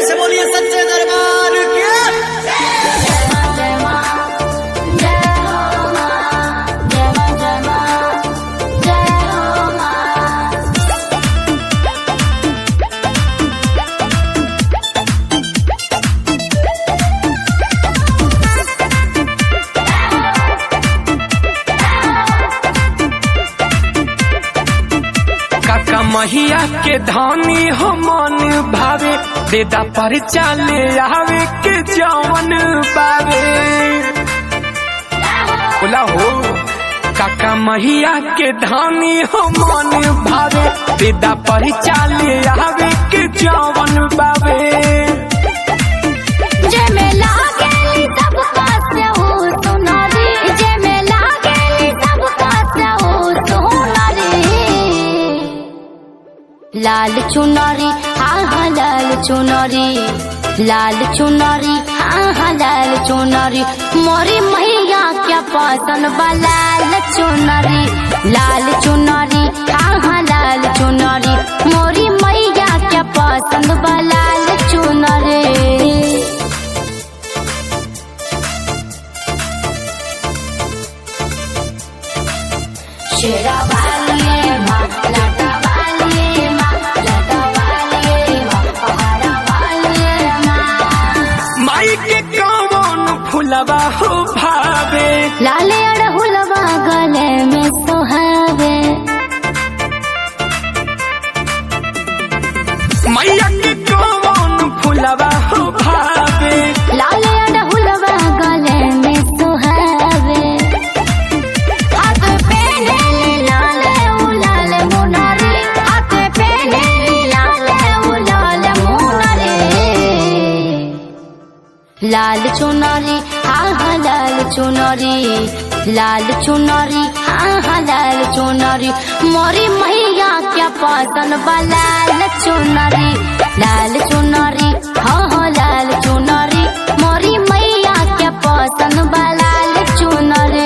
से बोलिए सच्चे दरबार के काका महिया के धानी हो मन भावे देदा पर चाले आवे के जवन बावे बोला हो काका महिया के धानी हो मन भावे देदा पर चाले आवे के जवन बावे लाल चुनरी हाँ हाँ लाल चुनरी लाल चुनरी हाँ हाँ लाल चुनरी मोरी मैया क्या पसंद बा लाल चुनरी लाल चुनरी हाँ हाँ लाल चुनरी मोरी मैया क्या पसंद बा लाल चुनरी शेरा वालिए माँ लाटा वालिए माँ लाटा वालिए माँ पहाड़ा वालिए माँ माई के कौन फुलवा हो भावे लाले अड़हुलवा गले में सोहावे मैया के कौन फुलवा हो भावे लाले अड़हुलवा गले में सोहावे हाथ पे नीली लाले उलाल मुनारी हाथ पे नीली लाले उलाल मुनारी लाल चुनरी हाँ हाँ लाल चुनरी लाल चुनरी हाँ हाँ लाल चुनरी मोरी मैया क्या पसंद बा लाल चुनरी लाल चुनरी हाँ हाँ लाल चुनरी मोरी मैया क्या पसंद बा लाल चुनरी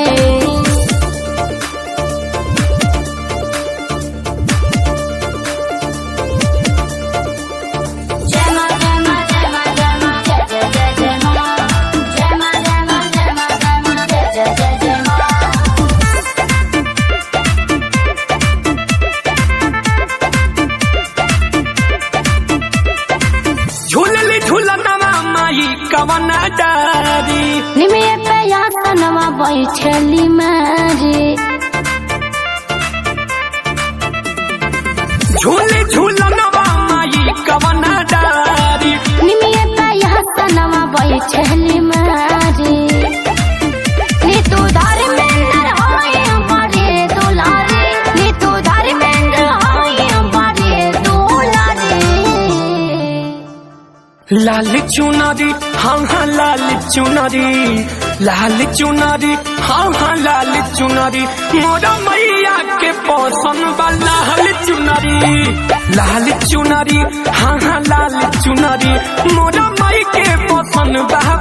जय मां जय मां जय मां जय मां जय जय जय जय मां जय मां जय मां जय मां जय मां जय जय जय जय मां झूलली झूलनवा माई कवना डारी निमिये पे यासनवा बैठली मारी झूले झूलनवा माई कवना डारी निमिये पे यासनवा बैठली मारी नी तू धर्मेंद्र होए बड़े दुलारे नी तू धर्मेंद्र होए बड़े दुलारे लाल चुनरी हाँ हाँ लाल चुनरी लाल चुनरी हाँ हाँ लाल चुनरी मोरा मैया के पसंद बा लाल चुनरी लाल चुनरी हाँ हाँ लाल चुनरी मोरा माई के पसंद बा